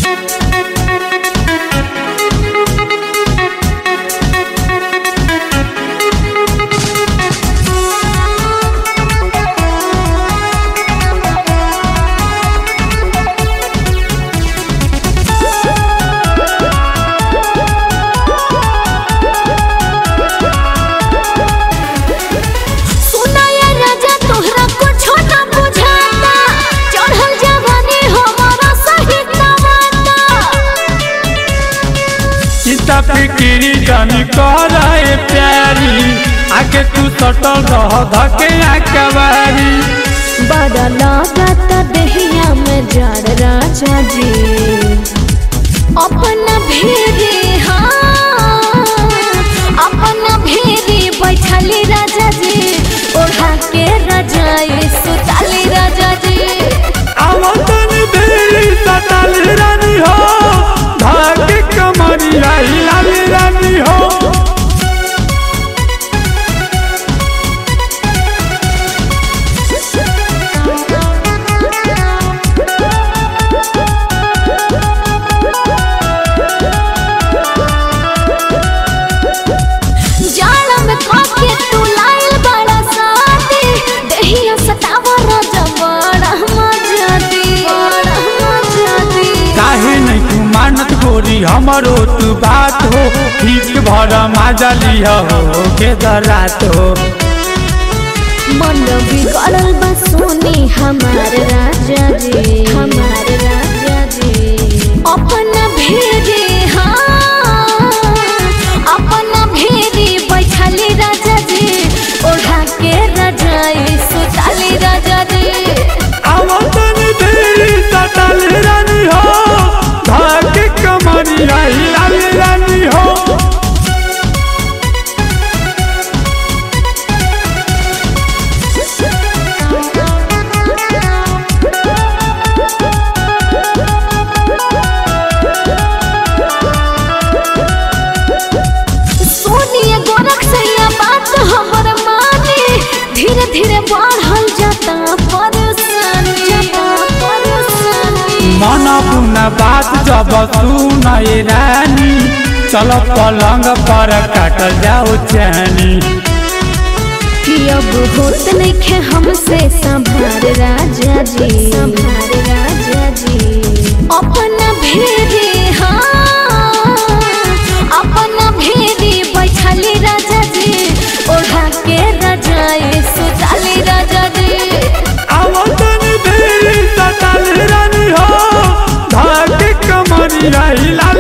सुनाया राजा तोहरा कुछो ना बुझाता चढ़ल जवानी हमारा सही नवाता चिंता फिक्री जानी करे प्यारी आगे तू सटल रह धके आकवारी बड़ा लागत देहिया में जड़ राजा जी अपना भेरे हाँ अपना भेरे बैठली राजा जी ओढ़ा के रजाई सुताली राजा जी आवतन देरी सटल रानी हो धके कमरी हिलाली रानी हो जाड़ा में काके तू लाइल बड़ा साथी देहिया सतावा राजा बड़ा मजा दी बड़ा मजा दी काहे नहीं तू मानत गोरी हमरो तू बात हो ठीक भर माजा लिया हो के दरात हो मन बिगड़ल बा सोनी हमार राजा जी हमार राजा जी अपना भेरे हाँ अपना भेरे बैठली राजा जी ओढ़ा के रजाई सुताली राजा जी आवतन देरी सटल रानी हो धके कमरी हिलाली रानी हो सोनिया गोरख सैया बात हमर माने धीरे धीरे बढ़ल जाता परेशानी जाता परेशानी मन पुना बात जब सुनए रानी चल पलंग पर काटल जाओ चैनी कि अब होत नइखे हमसे संभार राजा जी संभार राजा जी अपना भेरे हाँ अपना भेरे बैठली राजा जी ओढ़ा के रजाई सुताली राजा जी आवतन देरी सटल रानी हो धके कमरी हिला